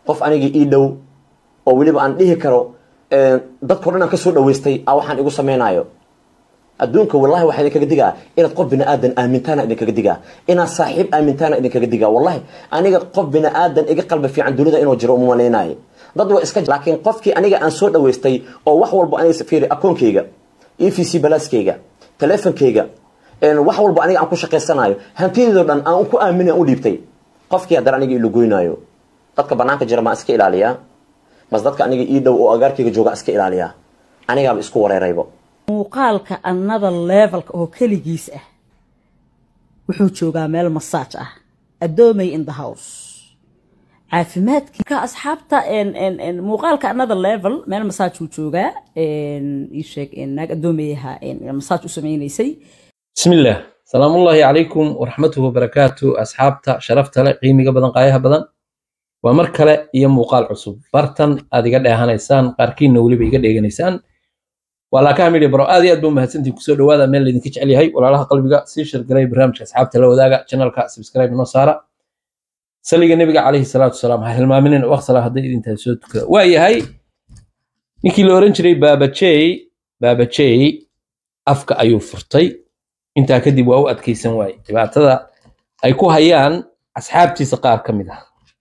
qof aniga ii dhow oo weliba aan dhihi karo dadkao dhan aan kasoo dhaweystay a waxaan igu samaynayo adduunka wallahi waxaa idinkaga digaa inaad qof bini aadan aamintaana idinkaga digaa inaad saaxiib aamintaana idinkaga digaa wallahi aniga qof bini aadan iga qalbi fiican dunida inuu jiro uma malaynayo dad waa iska laakiin qofkii aniga aan soo dhaweystay oo wax walba aniga fiiri akoonkayga e v c balaaskayga teleefonkayga wax walba aniga aan ku shaqaysanayo hantideedo dhan aan ku aaminay aan u dhiibtay qofkii haddana aniga ilugoynaayo dadka banaanka jira maa iska ilaaliyaa mas dadka aniga ii dhow oo agaarkayga jooga iska ilaaliyaa anigaaba isku wareeraybo muuqaalka another levelka oo keligiis ah wuxuu joogaa meel masaaj ah adoomay in the house caafimaadka asxaabta muuqaalka another level meel masaaj uu joogaa iisheeg naag adoomayaha masaaj u sameynaysay bismillaah salaamullaahi calaykum waraxmatuhu wabarakaatu asxaabta sharafta leh qiimiga badan qaayaha badan waa mar kale iyo muuqaal cusub bartan aad iga dheehanaysaan qaarkiinna weliba iga dheeganaysaan waa laakaha midhi baro aad iyo aad ba mahadsantiin kusoo dhawaada meel laydinka jecel yahay walaalaha qalbiga sii shirgaray barnaamijka asxaabta la wadaaga channelka subscribe inoo saara saliga nebiga calayhi salaatu wasalaam ha hilmaaminin waqsala hadday idintahay soo tukada waa yahay ninkii la oran jiray baabajey baabajey afka ayuu furtay intaa kadib waa u adkaysan waaye dhibaatada ay ku hayaan asxaabtiisa qaar ka mid ah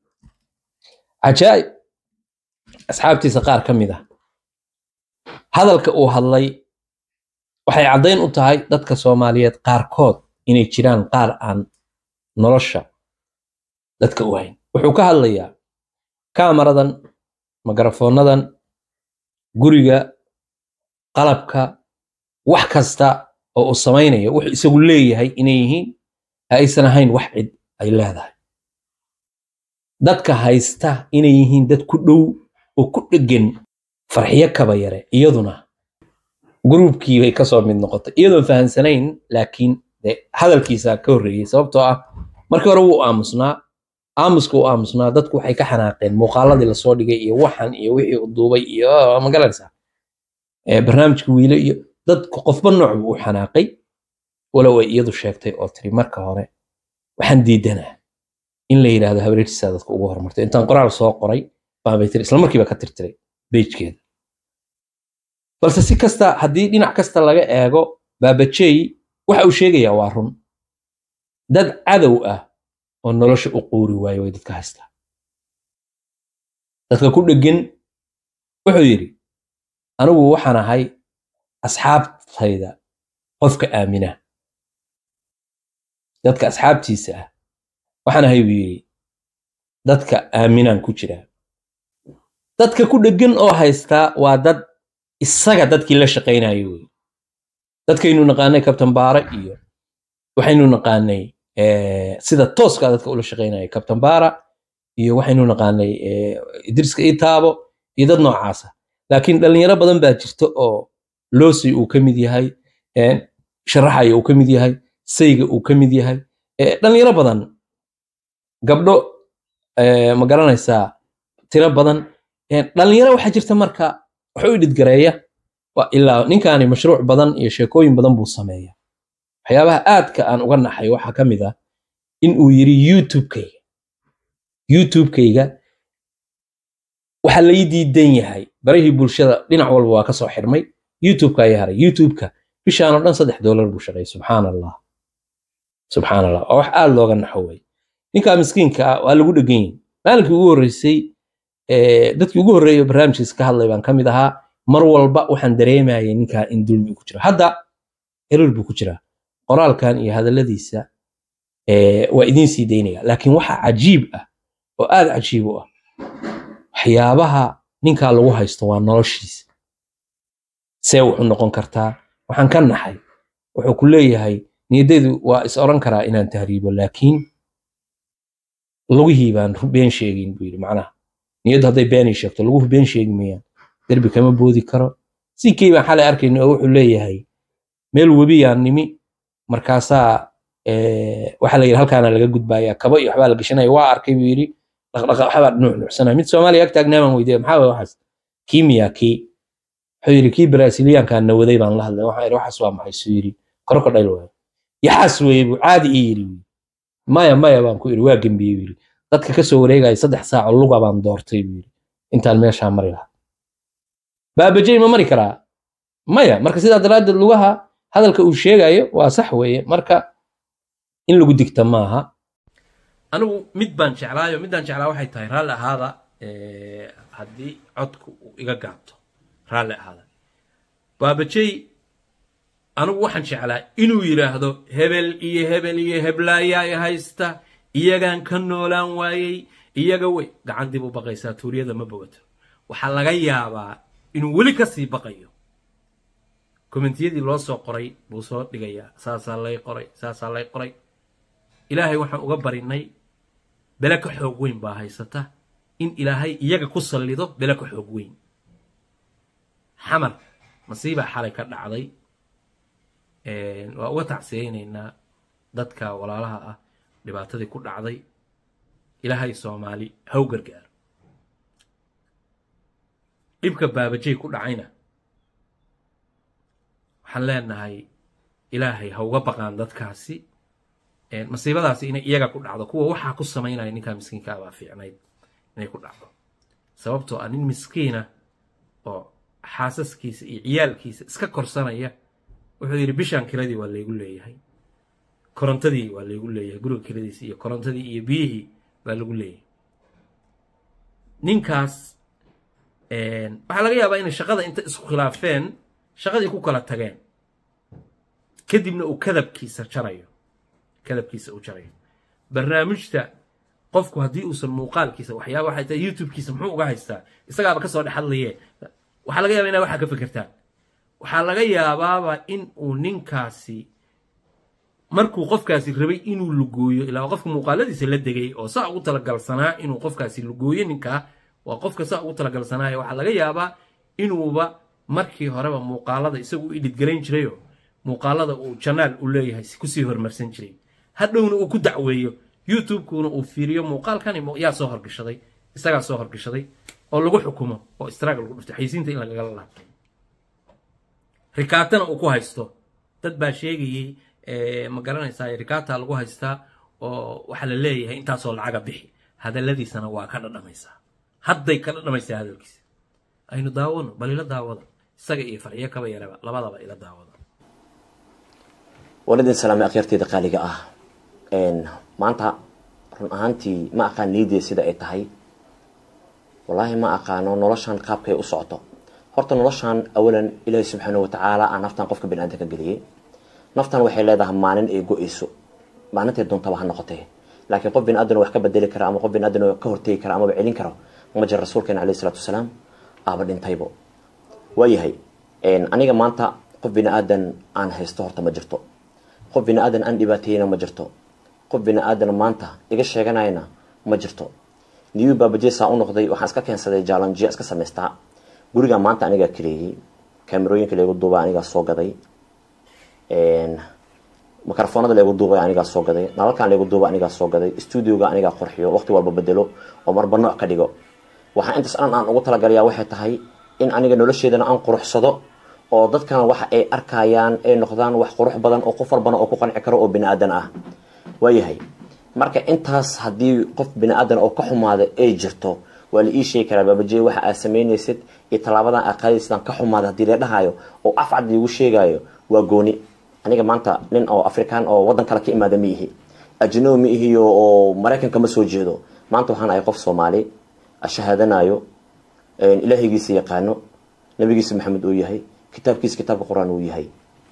cajaa'ib asxaabtiisa qaar ka mid ah hadalka uu hadlay waxay caddayn u tahay dadka soomaaliyeed qaarkood inay jiraan qaar aan nolosha dadka u hayn wuxuu ka hadlayaa kaamaradan mikrofoonadan guriga qalabka wax kasta oo uu samaynayo wuxuu isagu leeyahay inay yihiin aysan ahayn wax cid ay leedahay dadka haysta inay yihiin dad ku dhow oo ku dheggan farxiyo kaba yare iyaduna gruubkii bay kasoo mid noqotay iyadoon fahansanayn laakiin de hadalkiisa ka horreeyey sababtoo ah markii hore wuu aamusnaa aamuska u aamusnaa dadku waxay ka xanaaqeen muuqaaladii lasoo dhigay iyo waxan iyo wixii u duubay iyo magaranaysaa barnaamijka wiile iyo dadku qofba nooc buu u xanaaqay walow ay iyadu sheegtay oo tiri marka hore waxaan diidanaa in la yidhaahdo habareertiisaa dadka ugu horumartay intaan qoraal soo qoray baabay tiri isla markiiba ka tirtiray bejkeeda balse si kasta haddii dhinac kasta laga eego baabajey waxa uu sheegayaa waa run dad cadow ah oo nolosha u quuri waayo way dadka haystaa dadka ku dheggan wuxuu yidhi anigu waxaan ahay asxaabtayda qofka aamina dadka asxaabtiisa ah waxaan ahay buu yidhi dadka aaminaan ku jiraa dadka ku dheggan oo haystaa waa dad isaga dadkii la shaqaynayo wey dadkaynu naqaanay kabtan baara iyo waxaynu naqaanay sida tooska dadka ula shaqaynaya kabtan baara iyo waxaynu naqaanay idriska itaabo iyo dad noocaasa laakiin dhalinyaro badan baa jirta oo loosi uu ka mid yahay sharaxaya uu ka mid yahay sayga uu ka mid yahay dhalinyaro badan gabdho ma garanaysaa tiro badan dhalinyaro waxaa jirta marka wax u dhidgareeya ilaa ninkaani mashruuc badan iyo sheekooyin badan buu sameeya waxyaabaha aadka aan uga naxay waxaa ka mid ah in uu yiri youtubekayga youtubekayga waxaa lai diidan yahay barihii bulshada dhinac walba waa kasoo xirmay youtubeka ayaa haray youtubeka bishaan oo dhan saddex doolar buu shaqeeyay subxaan allah subxaan allah waa wax aad looga naxo wey ninkaa miskiinka ah waa lagu dhegan yihin maalinkii ugu horreysay dadkii ugu horreeyay barnaamijkiisa ka hadlay baan ka mid ahaa mar walba waxaan dareemayay ninkaa in dulmi ku jiro hadda eror buu ku jiraa qoraalkan iyo hadalladiisa waa idiin sii daynaya laakiin waxa cajiib ah oo aad cajiib u ah waxyaabaha ninkaa lagu haysto waa noloshiisa see wuxuu noqon kartaa waxaan ka naxay wuxuu ku leeyahay niyadeedu waa is oran karaa inaan tahriibo laakiin lugihii baan been sheegin buu yidhi macnaha niyaddu hadday beenay sheegto laguhu been sheegi mayaan derbi kama boodi karo sinkii baan xalay arkayna oo wuxuu leeyahay meel webiyaan nimi markaasaa waxaa la yidhi halkaana laga gudbaaya kabo iyo waxbaa la gashanaya waa arkay buu yidhi dhaqdhaqa waxbaa nuuc nuucsanaya mid soomaaliya ag taagnaamaan weydiya maxaa waye waxaas kii miyaa kii wuxuu yidhi kii brasiliyaankaan nawaday baan la hadlay waxaan yidhi waxaas waa maxay suu yidhi crocodile waaye yaxaas weeye buu caadi ii yidhi maya maya baan ku yidhi waa gembiyey buu yidhi dadka ka soo wareegaya saddex saaco luga baan doortay buu yidhi intaan meeshaa mari lahaa baabajey ma mari karaa maya marka sidaa daraaddeed lugaha hadalka uu sheegayo waa sax weeye marka in lagu digta maaha anigu mid baan jeclaayo midaan jeclaa waxay tahay raalli ahaada haddii codku uu iga gaabto raalli ahaada baabajey anigu waxaan jeclaa inuu yidhaahdo hebel iyo hebel iyo heblaayaa i haysta iyagaan ka noolaan waayey iyaga wey gacan dib u baqaysaa tuuriyada ma bogato waxaa laga yaabaa inuu weli ka sii baqayo kommentiyadii loo soo qoray buu soo dhigayaa saasaa lay qoray saasaa lay qoray ilaahay waxaan uga barinay bele ka xoog weyn baa haysata in ilaahay iyaga ku sallido bele ka xoog weyn xamar masiibaa xalay ka dhacday waa uga tacsiyeynaynaa dadka walaalaha ah dhibaatadii ku dhacday ilaahay soomaali haw gargaaro dhibka baabajey ku dhacayna waxaan leenahay ilaahay ha uga baqaan dadkaasi masiibadaasi inay iyaga ku dhacdo kuwa waxaa ku samaynaya ninkaa miskiinka baa fiicnayd inay ku dhacdo sababtoo ah nin miskiina oo xaasaskiisa iyo ciyaalkiisa iska korsanaya wuxuu yidhi bishaan kiradii waa laygu leeyahay korontadii waa laygu leeyahay guriga kiradiisi iyo korontadii iyo biyihii baa lagu leeyahay ninkaas waxaa laga yaabaa inay shaqada inta isku khilaafeen shaqadii ku kala tageen kadibna uu kadabkiisa jarayo kadabkiisa uu jarayo barnaamijta qofku haddii uusan muuqaalkiisa waxyaaba waxay tahay youtubekiisa muxuu uga haystaa isagaaba kasoo dhex hadlaye waxaa laga yaaba inaa waxaa ka fikirtaan waxaa laga yaabaaba in uu ninkaasi markuu qofkaasi rabay inuu lugooyo ilaa qofka muuqaaladiisa la degay oo saa ugu talagalsanaa inuu qofkaasi lugooyo ninkaa waa qofka saa ugu talagalsanaayo waxaa laga yaabaa inuuba markii horeba muuqaalada isagu u idhidgarayn jirayo muuqaalada uu janaal u leeyahay kusii hormarsan jiray hadhowna uu ku dacweeyo youtube-kuna uu fiiriyo muuqaalkani yaa soo horgashaday isagaa soo horgashaday oo lagu xukumo oo istraag lagu dhufto xaysiinta in lagagala laabto rikaatana uu ku haysto dad baa sheegayey ma garanaysaa rikaata lagu haystaa oo waxaa la leeyahay intaasoo lacaga bixi hadaladiisana waa ka dhadhamaysaa hadday ka dhadhamaysaa hadalkiisa aynu daawano bal ila daawada isaga iyo farxiyo kaba yaraba labadaba ila daawada waladin salaame akhyaarteeda qaaliga ah maanta run ahaantii ma aqaan niyaddeeda sida ay tahay wallaahi ma aqaano noloshan qaabkay u socoto horta noloshan awalan ilaahi subxaana watacaala aa naftan qofka bani aadamka geliyey naftan waxay leedahay maalin ay go-eyso maalintay doontaba ha noqotee laakiin qof bini aadan wax ka bedeli kara ama qof bini aadan ka hortegi kara amaba celin karo ma jira rasuulkeena alayhi salatu wasalaam aaba dhintaybo waayahay aniga maanta qof bini aadan aan haysto horta ma jirto qof bini aadan aan dhibaateeyena ma jirto qof bini aadan maanta iga sheeganayna ma jirto niyu baabajeesaa u noqday waxaan iska keensaday jaalanjiya iska samaystaa guriga maanta anigaa kaleeyey kaamerooyinka leegu duuba anigaa soo gaday mikrofoonada leegu duubay anigaa soo gaday nalalkan leegu duuba anigaa soo gaday studioga anigaa qorxiyo waqti walba bedelo oo marba nooc ka dhigo waxaa intaas dhan aan ugu talagalayaa waxay tahay in aniga nolosheedana aan quruxsado oo dadkana waxa ay arkayaan ay noqdaan wax qurux badan oo qof walbana oo ku qanci karo oo bini aadan ah waayahay marka intaas haddii qof bini aadan oo ka xumaada ay jirto waa la ii sheegi karaa baabajey waxa aad samaynaysid iyo tallaabadan aad qaadaysidaan ka xumaada haddii la dhahayo oo afcad liigu sheegayo waa gooni aniga maanta nin oo afrikaan oo waddan kale ka imaada ma ihi ajnabi ma ihiyo oo maraykanka ma soo jeedo maanta waxaan ahay qof soomaali shahaadanayo ilaahigiisa yaqaano nabigiisa maxamed uu yahay kitaabkiisa kitaabka qur-aan uu yahay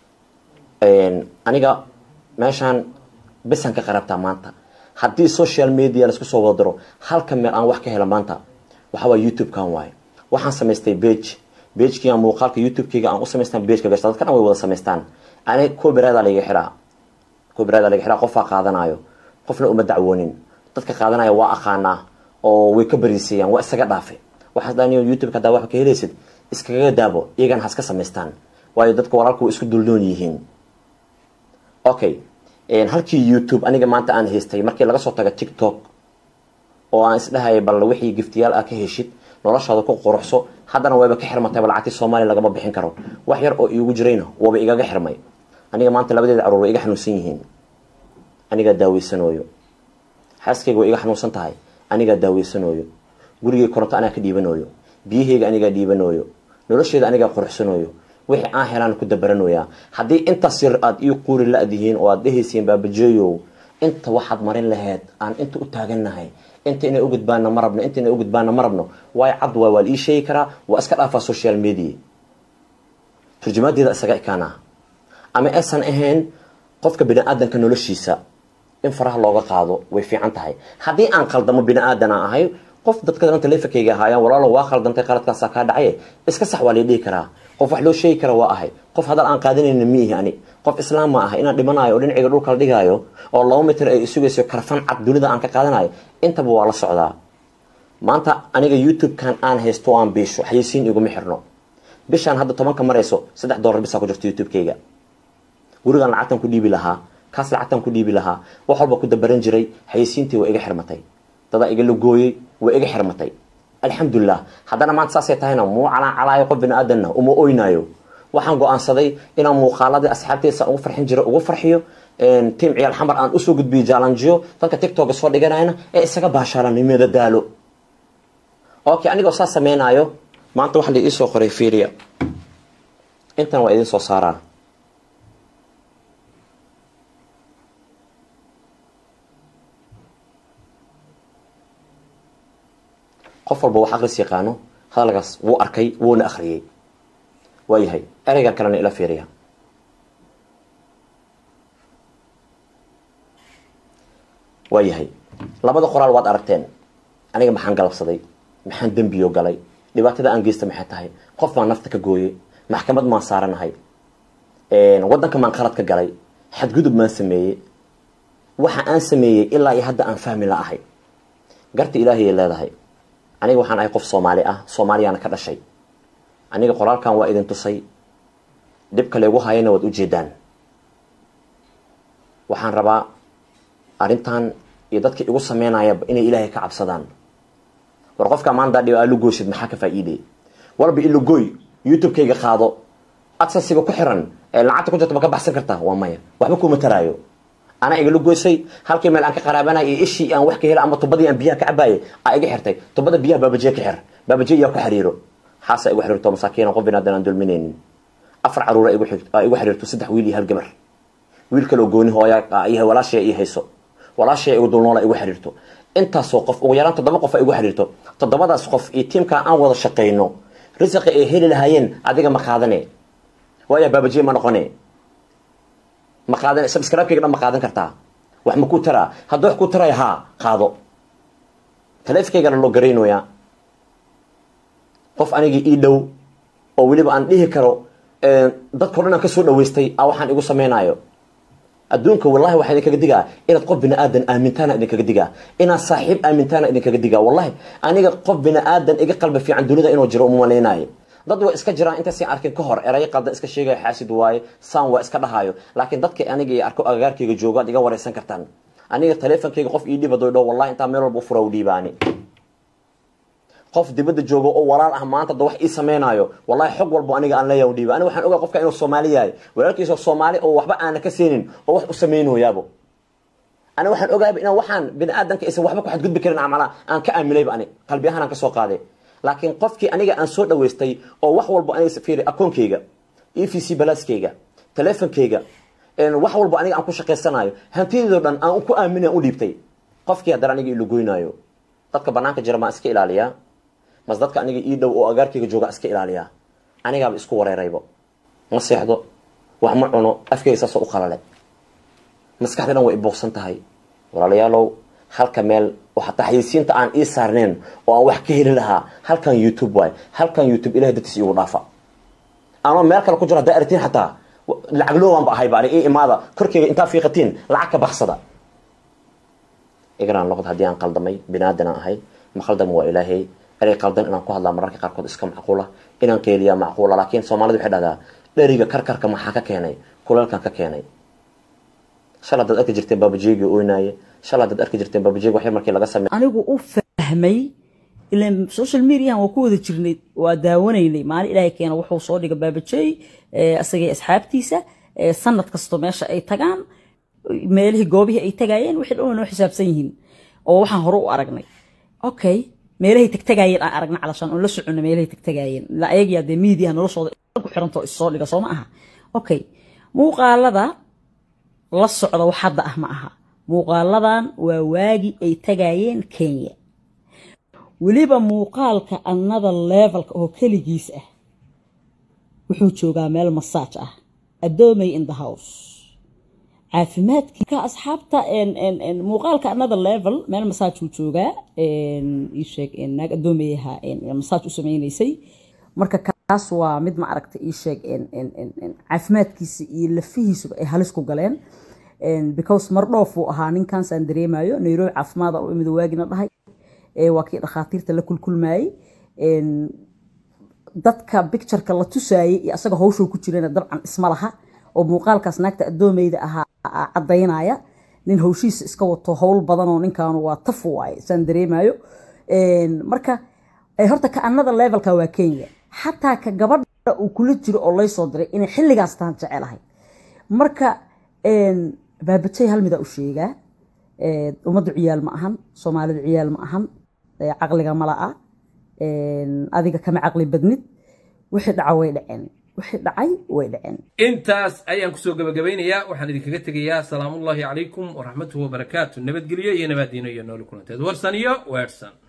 aniga meeshaan besan ka qarabtaa maanta haddii social media laisku soo wada diro halka meel aan wax ka hela maanta waxaa waay youtube-kan waaye waxaan samaystay bage bagekii aan muuqaalka youtube-keyga aan u samaystaan bageka gashta dadka dhan way wada samaystaan ani copyrighta laga xiraa copyrighta laga xiraa qofaa qaadanayo qofna uma dacwoonin dadka qaadanaya waa aqaanaa oo way ka bariisayaan waa isaga dhaafe waxaas daniyo youtube hadaa wax ka helaysid iskaga daabo iyagana haska samaystaan waayo dadka walaalku way isku duldoon yihiin okay halkii youtube aniga maanta aan haystay markii laga soo taga tiktok oo aan isdhahaya bal wixii giftiyaal ah ka heshid noloshaada ku quruxso haddana wayba ka xirmatayba lacagtii soomaaliya lagama bixin karo wax yar oo iigu jirayna waaba igaga xirmay aniga maanta labadeeda caruur way iga xanuunsan yihiin anigaa daaweysanooyo xaaskayga way iga xanuunsan tahay anigaa daaweysanayo gurigay koronto anaa ka dhiibanayo biyahayga anigaa dhiibanayo nolosheeda anigaa quruxsanayo wixii aan helaan ku dabaranoyaa haddii intaas yar aada ii quuri la-dihiin oo aada dhehaysiin baabajeeyow inta waxaad marin laheyd aan inta u taagannahay inta inay u gudbaana ma rabno inta inay u gudbaana ma rabno waayo cad waa waa la ii sheegi karaa waa iska dhaafaa social media turjumaadeeda isaga ekaana ama aysan ahayn qofka bini aadanka noloshiisa in faraha looga qaado way fiican tahay haddii aan qaldamo bini aadan aan ahay qof dadka dhan taleefonkayga ahaayaan walaalo waa khaldantay qaladkaasaa kaa dhacaye iska sax waa lay dhihi karaa qof wax loo sheegi kara waa ahay qof hadal aan qaadanayna miihi ani qof islaam ma aha inaan dhimanayo oo dhinacayga dhulka la dhigaayo oo laba mitir ay sugayso karfan cad dunida aan ka qaadanayo intaba waa la socdaa maanta aniga youtube-kan aan haysto aan biisho xayeysiin iguma xirno bishaan hadda tobanka marayso saddex dollar bisaa ku jirto youtube-kayga gurigaan lacagtan ku dhiibi lahaa kaas lacagtan ku dhiibi lahaa wax walba ku dabaran jiray xayeysiintii waa iga xirmatay dadaa iga lagooyey waa iga xirmatay alxamdulilah haddana maanta saasay tahayna muu calaacalaayo qof bini aadanna uma oynaayo waxaan go-aansaday inaan muuqaaladii asxaabteysa ugu farxin jiro ugu farxiyo tim ciyaal xamar aan usoo gudbiyo jaalanjiyo dadka tictoga soo dhiganayna ee isaga baashaalanimada daalo okay anigoo saas sameynaayo maanta waxa la iisoo qoray fiiriya intan waa idin soo saaraa qof walba wax aqris yaqaano hadalkaas wuu arkay wuuna akhriyey waayahay ereygan kalena ila fiiriya waayahay labada qoraal waad aragteen aniga maxaan galabsaday maxaan dembiyo galay dhibaatada aan geysta maxay tahay qof baan nafta ka gooyey maxkamad maan saaranahay wadanka maan qalad ka galay xadgudub maan sameeyey waxa aan sameeyey ilaa iyo hadda aan fahmi la ahay garta ilaahayay leedahay aniga waxaan ahay qof soomaali ah soomaaliyaana ka dhashay aniga qoraalkan waa idin tusay dhibka laygu hayana waad ujeedaan waxaan rabaa arrintan iyo dadka igu sameynayaba inay ilaahay ka cabsadaan war qofka maanta dhib aad lugoosid maxaa ka faa'iidey walba ilugooy youtube-kayga qaado adsasiga ku xiran ee lacagta ku jirta ma ka baxsan kartaa waa maya waxba kuma taraayo anaa igala goysay halkii meel aan ka qaraabanay iyo ishii aan wax ka hela ama tubadii aan biyaha ka cabaayay aa iga xirtay tubada biyaha baabajiye ka xir baabajiye yaa ku xiriiro xaasa igu xiriirto masaakiina qof binaadan aan dulminaynin afar caruura igu xiriirto saddex wiil iyo hal gabar wiil kaloo gooni hooya iyo walaashaya ii hayso walaashaya igu dulnoola igu xiriirto intaasoo qof ugu yaraan toddoba qof ay igu xiriirto toddobadaas qof iyo tiimkaa aan wada shaqayno risiqi ay heli lahaayeen adiga ma qaadane waaya baabajiye ma noqone ma qaadan subscribe-kayga dhan ma qaadan kartaa wax ma ku taraa hadduu wax ku taraya haa qaado taleefonkayga loo garaynoyaa qof anigii ii dhow oo weliba aan dhihi karo dadkao dhan aan kasoo dhaweystay a waxaan igu samaynayo adduunka wallahi waxaa idinkaga digaa inaad qof bini aadan aamintaana idinkaga digaa inaad saaxiib aamintaana idinkaga digaa wallahi aniga qof bini aadan iga qalbi fiican dunida inuu jiro uma malaynayo dad waa iska jiraan intaasi arkin ka hor erayo qaldan iska sheegaya xaasid waaye saan waa iska dhahayo laakiin dadka aniga iyo arko agagaarkayga joogo ad iga wareysan kartaan aniga taleefonkayga qof ii dhiba doydho wallahi intaa meel walba u fura u dhiibaani qof dibadda joogo oo walaal ah maanta da wax ii samaynayo wallahi xog walbo aniga aan leeyahay u dhiiba aniga waxaan ogaa qofka inuu soomaali yahay walaalkiisa soomaali oo waxba aana ka seenin oo wax u samaynoyaabo aniga waxaan ogaaba inaan waxaan bini aadanka aysan waxba ku xadgudbi karin amala aan ka aaminayba ani qalbi ahaan aan ka soo qaaday laakiin qofkii aniga aan soo dhaweystay oo wax walba aniga fiiri akoonkayga e v c balaaskayga taleefonkayga wax walba aniga aan ku shaqaysanayo hantideedo dhan aan ku aaminay u dhiibtay qofkii haddana aniga ilugoynaayo dadka banaanka jira maan iska ilaaliyaa mas dadka aniga ii dhow oo agaarkayga jooga iska ilaaliyaa anigaaba isku wareeraybo ma seexdo wax ma cuno afkayga saasoo u qalale maskaxda dhan way ibuuqsan tahay walaalayaalow halka meel oo hataa xayeysiinta aan ii saarneen oo aan wax ka heli lahaa halkan youtube waay halkan youtube ilahay dartiis igu dhaafa anoo meel kale ku jiro haddaa artiin xataa lacag loowanba ahay baani ii imaada korkeyga intaa fiiqatiin lacag ka baxsada igraan noqod haddii aan qaldamay binaadan aan ahay ma khaldam waa ilaahay erey qaldan inaan ku hadlaa mararka qaarkood iska macquula inaan qeeliyaa macquula laakiin soomaalida waxay dhahdaa dheriga karkarka maxaa ka keenay kuleelkan ka keenay shalay dad arki jirteen baabajeegi oynaaye shalay dad arki jirteen baabajeegi waxyar markii laga sameey anigu u fahmay ilan social mediahan waa ku wada jirnay waa daawanaynay maalin ilaahay keena wuxuu soo dhiga baabajeey asagay asxaabtiisa sanad kasto meesha ay tagaan meelihii goobihii ay tagayeen wixii dhan way noo xisaabsan yihiin oo waxaan hore u aragnay okay meelahay tagtagaayeen aan aragna calashaan oon la socono meelahay tagtagaayeen la ayagiyaa dee miidiyaha noloshooda ku xirantoo issoo dhiga soo ma aha okay muuqaalada la socda wax hadda ah ma aha muuqaaladan waa waagi ay tagaayeen kenya weliba muuqaalka another levelka oo keligiis ah wuxuu joogaa meel masaaj ah adoomay in the house caafimaadkiika asxaabta muuqaalka another level meel masaaj uu joogaa iisheeg naag adoomayaha masaaj u sameynaysay marka kaas waa mid ma aragta iisheeg caafimaadkiisa iyo lafihiisuba ay halis ku galeen because mardhoof uu ahaa ninkansaan dareemayo nairobi caafimaada u imid waagina dhahay waa kii dhakhaatiirta la kulkulmayey dadka bictureka la tusaayey iyo asaga hawshuu ku jirana dabcan isma laha oo muuqaalkaas naagta adoomeyda ahaa cadaynaya nin hawshiisa iska wato howl badanoo ninkaanu waa taf waaye saan dareemayo marka horta ka anada levelka waa kenya xataa ka gabadha uu kula jiro oo laysoo diray inay xilligaas taan jecelahay marka baabajay hal midaa u sheegaa ummaddu ciyaal ma ahan soomaalidu ciyaal ma ahan caqliga mala'a adiga kama caqli badnid wixii dhaca way dhaceen wixii dhacay way dhaceen intaas ayaan kusoo gabagabaynayaa waxaan idinkaga tegayaa salaamullaahi calaykum waraxmatuhu wabarakaatu nabadgelyo iyo nabaadiino iyo nooli kulanteed warsan iyo weersan